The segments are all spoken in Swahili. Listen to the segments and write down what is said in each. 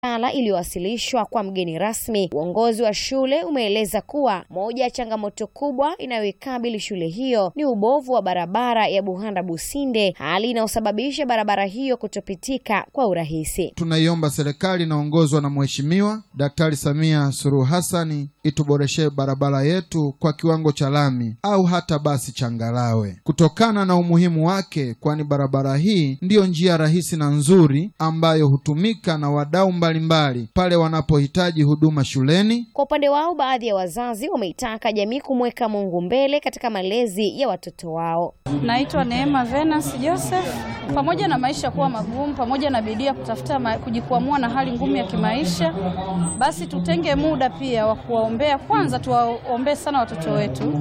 ala iliyowasilishwa kwa mgeni rasmi, uongozi wa shule umeeleza kuwa moja ya changamoto kubwa inayoikabili shule hiyo ni ubovu wa barabara ya Buhanda Businde, hali inayosababisha barabara hiyo kutopitika kwa urahisi. Tunaiomba serikali inaongozwa na Mheshimiwa Daktari Samia Suluhu Hassani ituboreshe barabara yetu kwa kiwango cha lami au hata basi changarawe, kutokana na umuhimu wake, kwani barabara hii ndiyo njia rahisi na nzuri ambayo hutumika na wadau mbalimbali pale wanapohitaji huduma shuleni. Kwa upande wao, baadhi ya wazazi wameitaka jamii kumweka Mungu mbele katika malezi ya watoto wao. Naitwa Neema Venus Joseph. Pamoja na maisha kuwa magumu, pamoja na bidii ya kutafuta ma, kujikwamua na hali ngumu ya kimaisha, basi tutenge muda pia wa kuwaombea. Kwanza tuwaombee sana watoto wetu,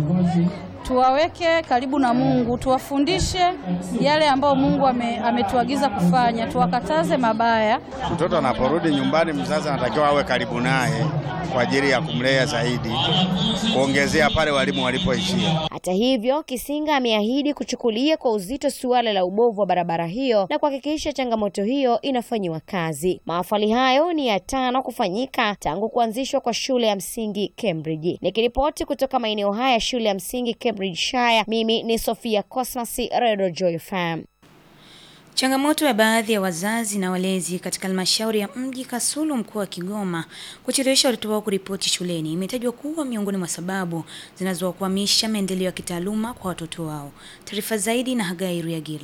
tuwaweke karibu na Mungu, tuwafundishe yale ambayo Mungu ame, ametuagiza kufanya, tuwakataze mabaya. Mtoto anaporudi nyumbani, mzazi anatakiwa awe karibu naye kwa ajili ya kumlea zaidi, kuongezea pale walimu walipoishia. Hata hivyo, Kisinga ameahidi kuchukulia kwa uzito suala la ubovu wa barabara hiyo na kuhakikisha changamoto hiyo inafanyiwa kazi. Mahafali hayo ni ya tano kufanyika tangu kuanzishwa kwa shule ya msingi Cambridge. Nikiripoti kutoka maeneo haya ya shule ya msingi Cambridgeshire, mimi ni Sofia Cosmas, Radio Joy FM. Changamoto ya baadhi ya wazazi na walezi katika halmashauri ya mji Kasulu mkoa wa Kigoma kuchelewesha watoto wao kuripoti shuleni imetajwa kuwa miongoni mwa sababu zinazowakwamisha maendeleo ya kitaaluma kwa watoto wao. Taarifa zaidi na Hagai Ruyagila.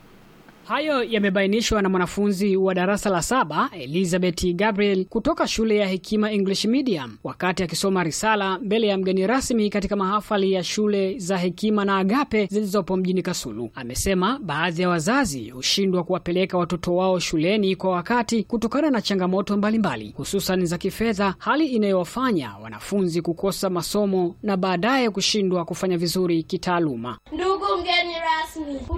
Hayo yamebainishwa na mwanafunzi wa darasa la saba Elizabeth Gabriel kutoka shule ya Hekima English Medium wakati akisoma risala mbele ya mgeni rasmi katika mahafali ya shule za Hekima na Agape zilizopo mjini Kasulu. Amesema baadhi ya wazazi hushindwa kuwapeleka watoto wao shuleni kwa wakati kutokana na changamoto mbalimbali, hususan za kifedha, hali inayowafanya wanafunzi kukosa masomo na baadaye kushindwa kufanya vizuri kitaaluma. Ndugu mgeni rasmi